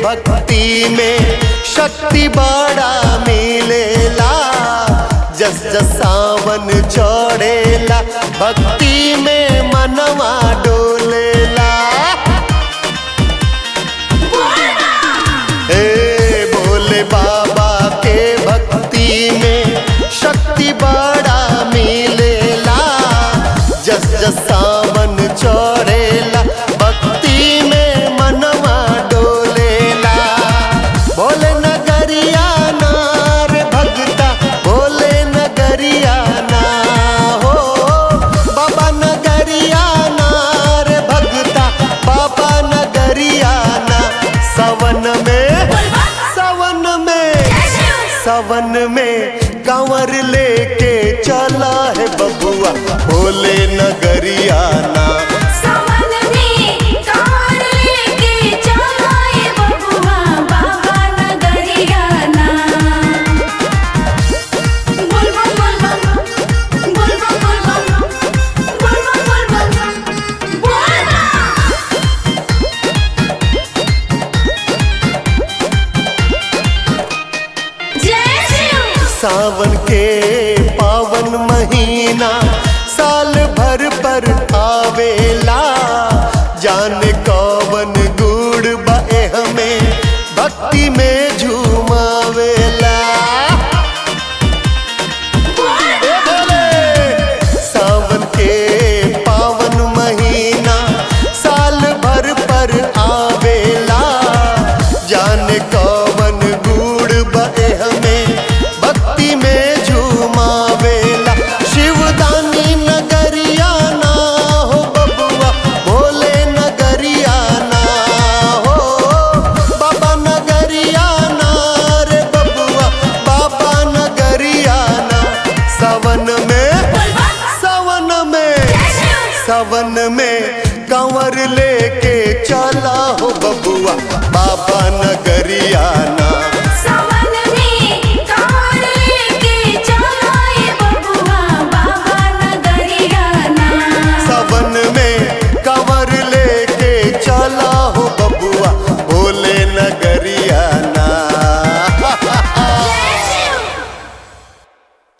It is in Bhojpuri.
भक्ति में शक्ति बड़ा मिलेला जस जस सावन चढ़ेला भक्ति में मनवा डोलेला हे भोले बाबा के भक्ति में शक्ति बड़ा मिलेला जस जस सावन चढ़ेला भक्ति में मनवा डोलेला भोले नगरिया नार भगता भोले नगरिया ना हो बाबा नगरिया नार भगता बाबा नगरिया ना सवन में सवन में सवन में कंवर लेके चला है बबुआ भोले नगरिया ना सावन में कार लेके चलाए बबुआ बाबा नगरिया ना बोल बम बोल बम बोल बम बोल बम बोल बम बोल बम बोल बम जय शिव सावन के पावन महीना साल भर पर आवेला जाने कौवन गुड़ बे हमें भक्ति में झूमावेला ए भोले! सावन के पावन महीना साल भर पर आवेला जाने कौवन गुड़ बे हमें भक्ति में झूमावेला शिवदानी नगरिया ना हो बबुआ भोले नगरिया ना हो बाबा नगरिया ना रे बबुआ बाबा नगरिया ना सावन में सावन में सावन में कंवर लेके चला हो बबुआ बाबा नगरिया ना